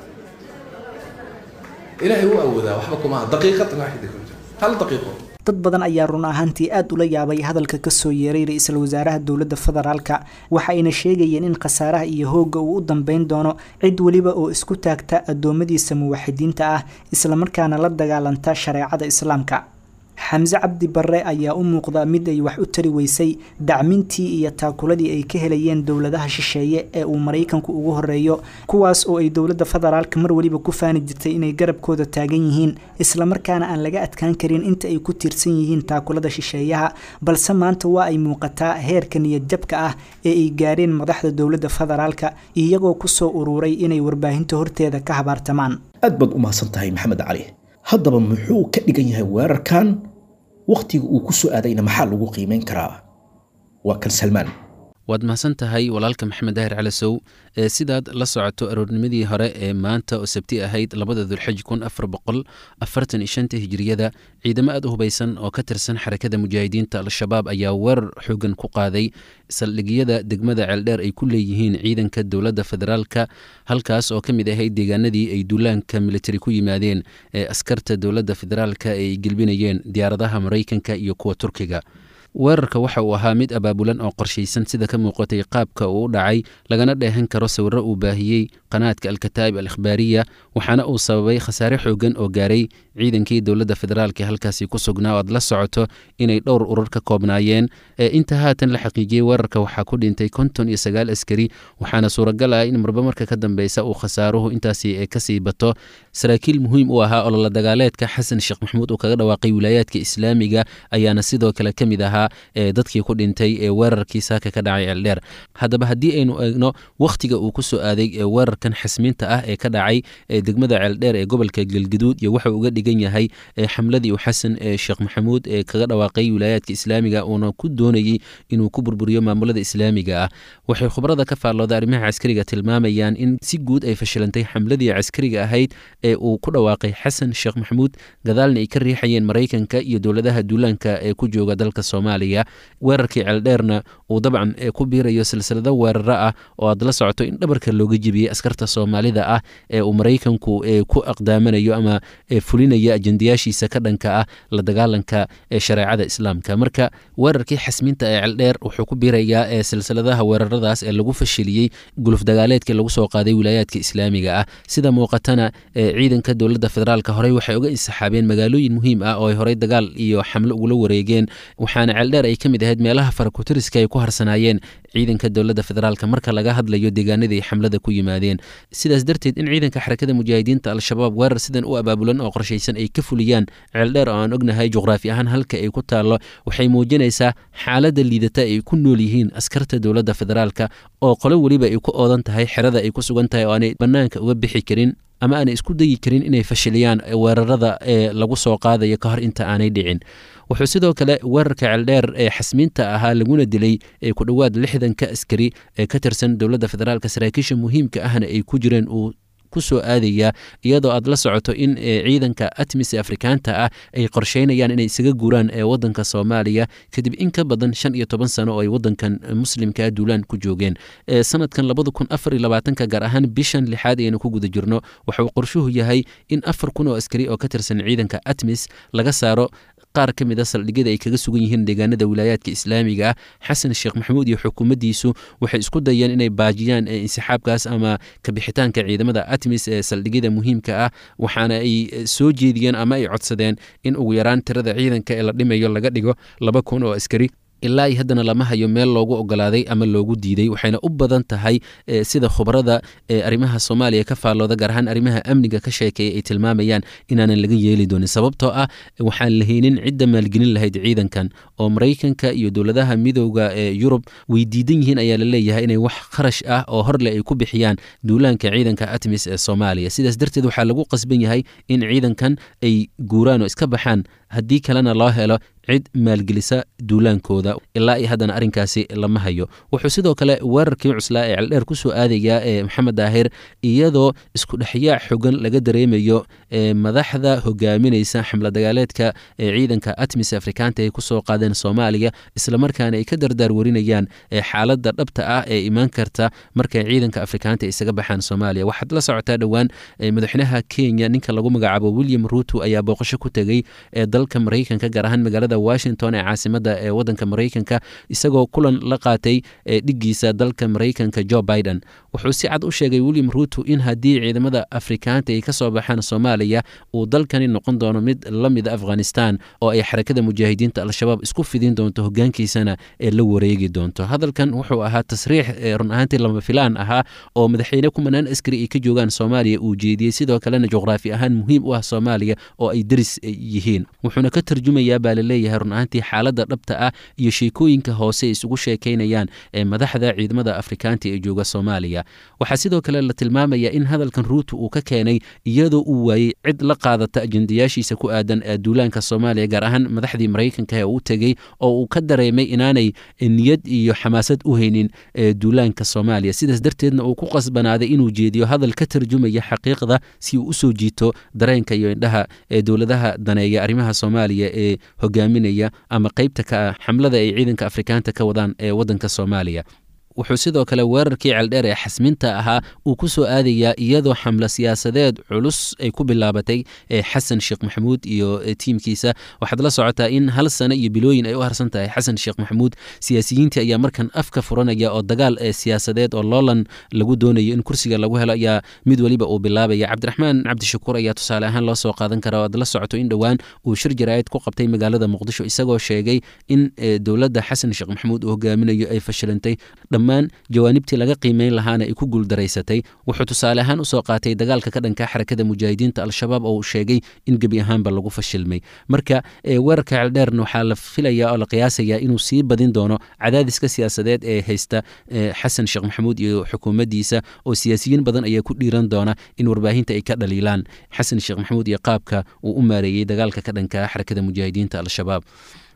ilaahay wuu awoodaa waxba kumaha daqiiqad waaxida hal daqiiqo dad badan ayaa run ahaantii aada ula yaabay hadalka kasoo yeeray ra-iisul wasaaraha dowladda federaalka waxa ayna sheegayeen in khasaaraha iyo hoogga uu u dambeyn doono cid weliba oo isku taagta addoommadiisa muwaxidiinta ah islamarkaana la dagaalanta shareecada islaamka xamse cabdi barre ayaa u muuqda mid ay wax u tari weysay dacmintii iyo taakuladii ay ka helayeen dowladaha shisheeye ee uu maraykanku ugu horeeyo kuwaas oo ay dowladda federaalka mar weliba ku faani jirtay inay garabkooda taagan yihiin islamarkaana aan laga adkaan karin inta ay ku tiirsan yihiin taakulada shisheeyaha balse maanta waa ay muuqataa heerka niyad jabka ah ee ay gaareen madaxda dowladda federaalka iyagoo kusoo uruuray inay warbaahinta horteeda ka habaartamaan aad baad u mahadsan tahay maxamed cali haddaba muxuu ka dhigan yahay weerarkan wakhtiga uu ku soo aadayna maxaa lagu qiimeyn karaa waa kan salmaan waad mahadsan tahay walaalka maxamed daahir calasow ee sidaad la socoto aroornimadii hore ee maanta oo sabti ahayd labada dulxij kun afar boqol afartan iyo shanta hijiriyada ciidamo aad u hubaysan oo ka tirsan xarakada mujaahidiinta al-shabaab ayaa weerar xoogan ku qaaday saldhigyada degmada ceeldheer ay ku leeyihiin ciidanka dowladda federaalka halkaas oo ka mid ahayd deegaanadii ay duulaanka militari ku yimaadeen ee askarta dowladda federaalka ay gelbinayeen diyaaradaha maraykanka iyo kuwa turkiga weerarka waxa uu ahaa mid abaabulan oo qorshaysan sida ka muuqatay qaabka uu u dhacay lagana dheehan karo sawirro uu baahiyey qanaadka alkataa'ib al ikhbaariya waxaana uu sababay khasaare xoogan oo gaaray ciidankii dowladda federaalk ee halkaasi ku sugnaa oo aad la socoto inay dhowr urur ka koobnaayeen ee inta haatan la xaqiijiyey weerarka waxaa ku dhintay konton iyo sagaal askari waxaana suuragal ah in marba marka ka dambeysa uu khasaaruhu intaasi kasii bato saraakiil muhiim u ahaa ololo dagaaleedka xasan sheekh maxamuud uu kaga dhawaaqay wilaayaadka islaamiga ayaana sidoo kale ka mid ahaa ee dadkii ku dhintay ee weerarkii saaka ka dhacay ceeldheer haddaba haddii aynu eegno wakhtiga uu ku soo aaday ee weerarkan xasmiinta ah ee ka dhacay ee degmada ceeldheer ee gobolka galgaduud iyo waxa uga dhigan yahay ee xamladii uu xasan ee sheekh maxamuud ee kaga dhawaaqay wilaayaadka islaamiga uuna ku doonayey inuu ku burburiyo maamulada islaamiga ah waxay khubrada ka faallooda arrimaha caskariga tilmaamayaan in si guud ay fashilantay xamladii caskariga ahayd ee uu ku dhawaaqay xasan sheekh maxamuud gadaalna ay ka riixayeen maraykanka iyo dowladaha duulaanka ee ku jooga dalka soomaaliya soomaaliya weerarkii ceeldheerna uu dabcan ku biirayo silsilado weeraro ah oo aad la socoto in dhabarka looga jebiyey askarta soomaalida ah ee uu maraykanku ku aqdaamanayo ama fulinayo ajendayaashiisa ka dhanka ah la dagaalanka shareecada islaamka marka weerarkii xasminta ee ceeldheer wuxuu ku biirayaa silsiladaha weeraradaas ee lagu fashiliyey guluf dagaaleedkii lagu soo qaaday wilaayaadka islaamiga ah sida muuqatana ciidanka dowladda federaalka horey waxay uga insaxaabeen magaalooyin muhiim ah oo ay horey dagaal iyo xamlo ugula wareegeen waxaana ceeldheer ay ka mid ahayd meelaha farakutiriska ay ku harsanaayeen ciidanka dowladda federaalk marka laga hadlayo deegaanadii ay xamlada ku yimaadeen sidaas darteed in ciidanka xarakada mujaahidiinta al-shabaab weerar sidan u abaabulan oo qorshaysan ay ka fuliyaan ceeldheer oo aan ognahay juqraafi ahaan halka ay ku taallo waxay muujinaysaa xaaladda liidata ay ku nool yihiin askarta dowladda federaalka oo qolo weliba ay ku oodan tahay xerada ay ku sugan tahay oo aanay bannaanka uga bixi karin ama aanay isku dayi karin inay fashiliyaan weerarada ee lagu soo qaadayo ka hor inta aanay dhicin wuxuu sidoo kale weerarka ceeldheer ee xasmiinta ahaa laguna dilay ee ku dhowaad lixdanka askari ee ka tirsan dowladda federaalk saraakiisha muhiimka ahna ay ku jireen uu ku soo aadaya iyadoo aad la socoto in ciidanka atmis ee afrikaanta ah ay qorsheynayaan inay isaga guuraan ee wadanka soomaaliya kadib in ka badan shan iyo toban sano oo ay wadankan muslimkaa duulaan ku joogeen sanadkan labada kun afar iyo labaatanka gaar ahaan bishan lixaad ayaynu ku guda jirno waxauu qorshuhu yahay in afar kun oo askari oo ka tirsan ciidanka atmis laga saaro qaar ka mid a saldhigyada ay kaga sugan yihiin deegaanada wilaayaadka islaamiga ah xasan sheekh maxamuud iyo xukuumaddiisu waxay isku dayeen inay baajiyaan insixaabkaas ama kabixitaanka ciidamada atmis ee saldhigyada muhiimka ah waxaana ay soo jeediyeen ama ay codsadeen in ugu yaraan tirada ciidanka ee la dhimayo laga dhigo laba kun oo askari ilaa iyo haddana lama hayo meel loogu ogolaaday ama loogu diiday waxayna u badan tahay sida khubarada arrimaha soomaaliya ka faallooda gaar ahaan arrimaha amniga ka sheekeeya ay tilmaamayaan inaanan laga yeeli doonin sababtoo ah waxaan lahaynin cidda maalgelin lahayd ciidankan oo maraykanka iyo dowladaha midowda ee yurub way diidan yihiin ayaa la leeyahay inay wax kharash ah oo horleh ay ku bixiyaan duulaanka ciidanka atmis ee soomaaliya sidaas darteed waxaa lagu qasban yahay in ciidankan ay guuraan oo iska baxaan haddii kalena loo helo cid maalgelisa duulaankooda ilaa iyo haddana arrinkaasi lama hayo wuxuu sidoo kale weerarkii cuslaa ee celdheer ku soo aadayaa ee maxamed daahir iyadoo isku dhexyaac xogan laga dareemayo madaxda hogaaminaysa xamla dagaaleedka ee ciidanka atmis afrikaanta ay ku soo qaadeen soomaaliya islamarkaana ay ka dardaar warinayaan xaaladda dhabta ah ee imaan karta markay ciidanka afrikaanta isaga baxaan soomaaliya waxaad la socotaa dhowaan madaxweynaha kenya ninka lagu magacaabo william ruuto ayaa booqasho ku tegey ee dalka maraykanka gaar ahaan magaalada washington ee caasimada ee wadanka maraykanka isagoo kulan la qaatay dhiggiisa dalka maraykanka jo biden wuxuu si cad u sheegay william ruuto in haddii ciidamada afrikaanta ay ka soo baxaan soomaaliya uu dalkani noqon doono mid la mida afghanistan oo ay xarakada mujaahidiinta al-shabaab isku fidin doonto hogaankiisana ee la wareegi doonto hadalkan wuxuu ahaa tasriix run ahaantii lama filaan ahaa oo madaxweyne kumanaan askari ay ka joogaan soomaaliya uu jeediyey sidoo kalena juqraafi ahaan muhiim u ah soomaaliya oo ay deris yihiin wuxuuna ka tarjumayaa baa laleeyahay run ahaantii xaaladda dhabta ah iyo sheekooyinka hoose ay isugu sheekaynayaan ee madaxda ciidamada afrikaanta ee jooga soomaaliya waxaa sidoo kale la tilmaamayaa in hadalkan ruuto uu ka keenay iyadoo uu waayey cid la qaadata ajendayaashiisa ku aadan duulaanka soomaaliya gaar ahaan madaxdii maraykanka ee uu tegey oo uu ka dareemay inaanay niyad iyo xamaasad u haynin duulaanka soomaaliya sidaas darteedna uu ku qasbanaaday inuu jeediyo hadal ka tarjumaya xaqiiqda si uu usoo jiito dareenka iyo indhaha ee dowladaha daneeya arrimaha soomaaliya ee hogaaminaya ama qeybta ka ah xamlada ay ciidanka afrikaanta ka wadaan ee wadanka soomaaliya wuxuu sidoo kale weerarkii ceeldheer ee xasminta ahaa uu ku soo aadayaa iyadoo xamlo siyaasadeed culus ay ku bilaabatay xasan sheekh maxamuud iyo tiimkiisa waxaad la socotaa in hal sano iyo bilooyin ay u harsan tahay xasan sheekh maxamuud siyaasiyiintii ayaa markan afka furanaya oo dagaal siyaasadeed oo loolan lagu doonayo in kursiga lagu helo ayaa mid weliba uu bilaabaya cabdiraxmaan cabdishakuur ayaa tusaale ahaan loo soo qaadan kara oo aad la socoto in dhowaan uu shir jaraa'id ku qabtay magaalada muqdisho isagoo sheegay in dowladda xasan sheekh maxamuud uu hogaaminayo ay fashilantay dhammaan jawaanibtii laga qiimeyn lahaana ay ku guuldaraysatay wuxuu tusaale ahaan usoo qaatay dagaalka ka dhanka xarakada mujaahidiinta al-shabaab oo uu sheegay in gebi ahaanba lagu fashilmay marka weerarka ceeldheerna waxaa la filayaa oo la qiyaasayaa inuu sii badin doono cadaadiska siyaasadeed ee haysta xasan sheekh maxamuud iyo xukuumaddiisa oo siyaasiyiin badan ayaa ku dhiiran doona in warbaahinta ay ka dhaliilaan xasan sheekh maxamuud iyo qaabka uu u maareeyey dagaalka ka dhanka xarakada mujaahidiinta al-shabaab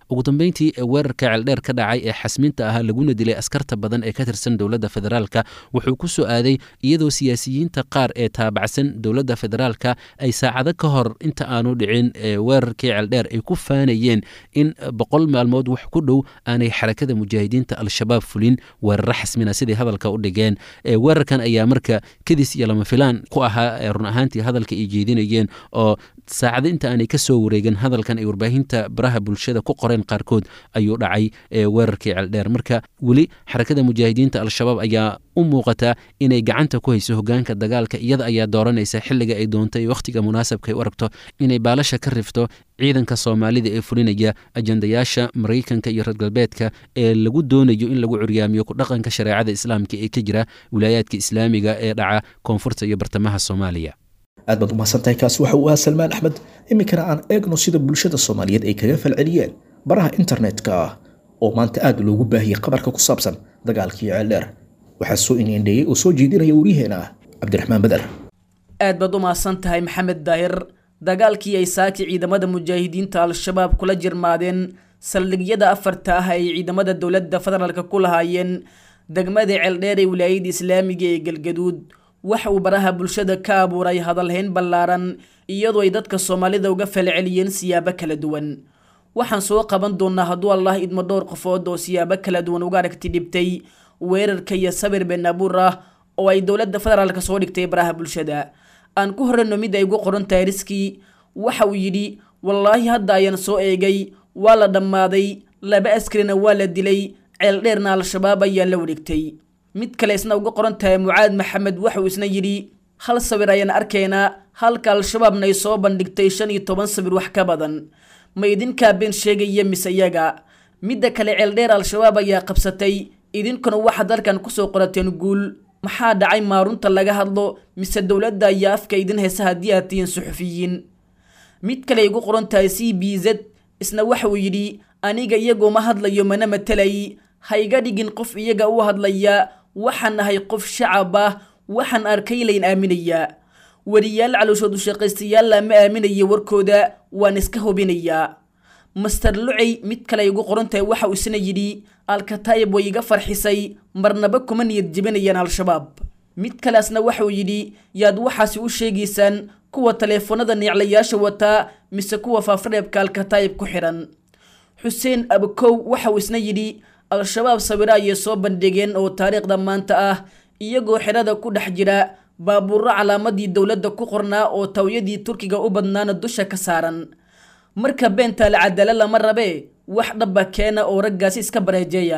ugu dambeyntii weerarka ceeldheer ka dhacay ee xasminta ahaa laguna dilay askarta badan ee ka tirsan dowladda federaalka wuxuu ku soo aaday iyadoo siyaasiyiinta qaar ee taabacsan dowladda federaalka ay saacado ka hor inta aanu dhicin weerarkii ceeldheer ay ku faanayeen in boqol maalmood wax ku dhow aanay xarakada mujaahidiinta al-shabaab fulin weeraro xasmina siday hadalka u dhigeen weerarkan ayaa marka kadis iyo lama filaan ku ahaa run ahaantii hadalka ay jeedinayeen oo saacado inta aanay ka soo wareegin hadalkan ay warbaahinta baraha bulshada ku qoreen qaarkood ayuu dhacay weerarkii ceeldheer marka weli xarakada mujaahidiinta al-shabaab ayaa u muuqataa inay gacanta ku hayso hogaanka dagaalka iyada ayaa dooranaysa xilliga ay doonto iyo wakhtiga munaasabka ay u aragto inay baalasha ka rifto ciidanka soomaalida ee fulinaya ajandayaasha maraykanka iyo reer galbeedka ee lagu doonayo in lagu curyaamiyo ku dhaqanka shareecada islaamka ee ka jira wilaayaadka islaamiga ee dhaca koonfurta iyo bartamaha soomaaliya aad baad umahadsantahay kaasi waxa uu ahaa salmaan axmed iminkana aan eegno sida bulshada soomaaliyeed ay kaga falceliyeen baraha internetka ah oo maanta aad loogu baahiyey qabarka ku saabsan dagaalkii ceeldheer waxaa soo indheeyey oo soo jeedinaya waryaheena ah cabdiraxmaan badar aad baad u mahadsan tahay maxamed daahir dagaalkii ay saaki ciidamada mujaahidiinta al-shabaab kula jirmaadeen saldhigyada afarta ah ay ciidamada dowladda federaalka ku lahaayeen degmada ceeldheer ee wilaayada islaamiga ee galgaduud waxa uu baraha bulshada ka abuuray hadalhayn ballaaran iyadoo ay dadka soomaalida uga falceliyeen siyaabo kala duwan waxaan soo qaban doonaa hadduu allah idmo dhowr qofood oo siyaabo kala duwan uga aragti dhibtay weerarka iyo sabir been abuur ah oo ay dowladda federaalka soo dhigtay baraha bulshada aan ku horreyno mid ay ugu qoran tahay riskii waxa uu yidhi wallaahi hadda ayaan soo eegay waa la dhammaaday laba askarina waa la dilay ceeldheerna al-shabaab ayaa la wareegtay mid kale isna uga qoran tahay mucaad maxamed waxauu isna yidhi hal sawir ayaan arkaynaa halka al-shabaabna ay soo bandhigtay shan iyo toban sawir wax ka badan ma idinkaa been sheegaya mise iyaga midda kale ceeldheer al-shabaab ayaa qabsatay idinkuna waxaad halkan kusoo qorateen guul maxaa dhacay maarunta laga hadlo mise dowladda ayaa afka idin heysa haddii aad tihiin suxufiyiin mid kale ay ugu qoran tahay c b z isna waxa uu yidhi aniga iyagoo ma hadlayo mana matalay ha iga dhigin qof iyaga u hadlaya waxaan ahay qof shacab ah waxaan arkay layn aaminayaa weriyaal calooshoodu shaqaystayaalla ma aaminaya warkooda waan iska hubinayaa master lucey mid kale ay ugu qoran tahay waxa uu isna yidhi alkataayib way iga farxisay marnaba kuma niyad jebinayaan al-shabaab mid kaleasna waxa uu yidhi yaad waxaasi u sheegaysaan kuwa taleefanada neeclayaasha wataa mise kuwa faafreebka alkataayib ku xidhan xuseen abakow waxa uu isna yidhi al-shabaab sawiro ayay soo bandhigeen oo taariikhda maanta ah iyagoo xidhada ku dhex jira baabuuro calaamadii dowladda ku qornaa oo tawyadii turkiga u badnaana dusha ka saaran marka beentaale cadalo lama rabee wax dhaba keena oo raggaasi iska bareejeeya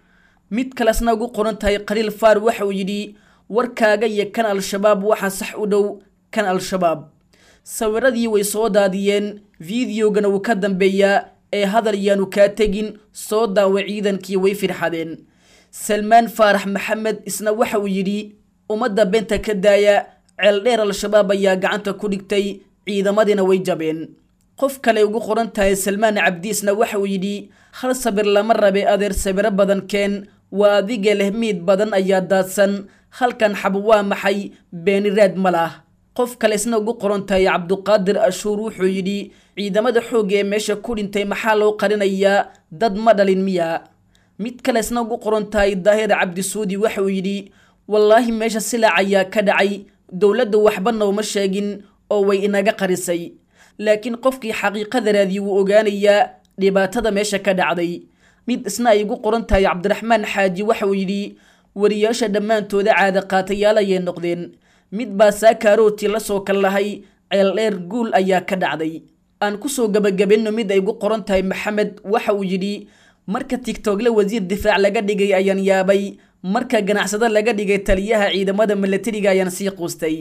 mid kalesna ugu qoran tahay khaliil faar waxa uu yidhi warkaaga iyo kan al-shabaab waxaa sax u dhow kan al-shabaab sawiradii way soo daadiyeen fideogana wuu ka dambeeyaa ee hadal yaanu kaa tegin soo daawa ciidankii way firxadeen salmaan faarax maxamed isna waxa uu yidhi ummadda beenta ka daaya ceeldheer al-shabaab ayaa gacanta ku dhigtay ciidamadiina way jabeen qof kale ugu qoran tahay salmaan cabdiisna waxa uu yidhi hal sabir lama rabe adeer sabiro badan keen waa adiga leh miid badan ayaa daadsan halkan xab waa maxay beeni raad ma lah qof kale isna ugu qoran tahay cabduqaadir ashuur wuxuu yidhi ciidamada xoogga ee meesha ku dhintay maxaa loo qarinayaa dad ma dhalin miya mid kale isna ugu qoran tahay daahir cabdisuudi waxa uu yidhi wallaahi meesha silaac ayaa ka dhacay dowladda waxba nooma sheegin oo way inaga qarisay laakiin qofkii xaqiiqada raadiye wuu ogaanayaa dhibaatada meesha ka dhacday mid isna ay ugu qoran tahay cabdiraxmaan xaaji waxa uu yidhi wariyaasha dhammaantooda caada qaatayaal ayay noqdeen mid baa saakaarooti la soo kal lahay ceeldheer guul ayaa ka dhacday aan kusoo gabagabenno mid ay ugu qoran tahay maxamed waxa uu yidhi marka tigtogle wasiir difaac laga dhigay ayaan yaabay marka ganacsado laga dhigay taliyaha ciidamada milatariga ayaan sii quustay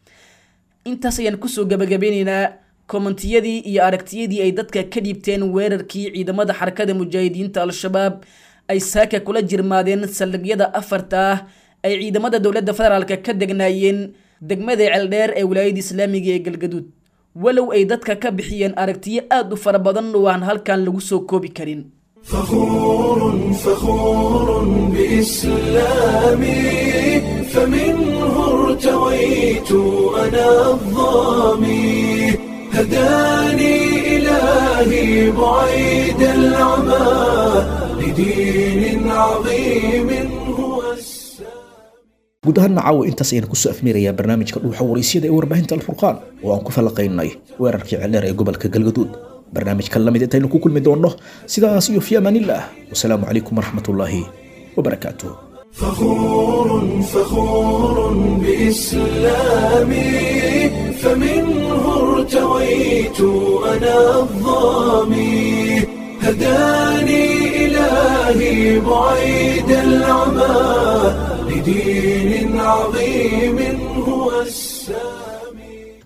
intaas ayaan kusoo gabagabeynaynaa kommentiyadii iyo aragtiyadii ay dadka ka dhiibteen weerarkii ciidamada xarakada mujaahidiinta al-shabaab ay saaka kula jirmaadeen saldhigyada afarta ah ay ciidamada dowladda federaalka ka degnaayeen degmada ceeldheer ee wilaayada islaamiga ee galgaduud walow ay dadka ka bixiyeen aragtiyo aad u fara badan oo aan halkan lagu soo koobi karin فخور فخور بإسلامي فمنه ارتويت أنا الظامي هداني إلهي بعيد العمى لدين عظيم هو السلام guud ahaan caawa intaas ayaan kusoo afmeerayaa barnaamijka dhuuxa waraysyada ee warbaahinta alfurqaan oo aan ku falanqaynay weerarkii celeer ee gobolka galgaduud barnaamijkan lamid intaynu ku kulmi doonno sidaas iyo fi amaanillaah wasalaamu calaykum waraxmatullaahi wabarakaatuh فخور فخور بإسلامي فمنه ارتويت أنا الظامي هداني إلهي بعيد العمى لدين عظيم هو السلام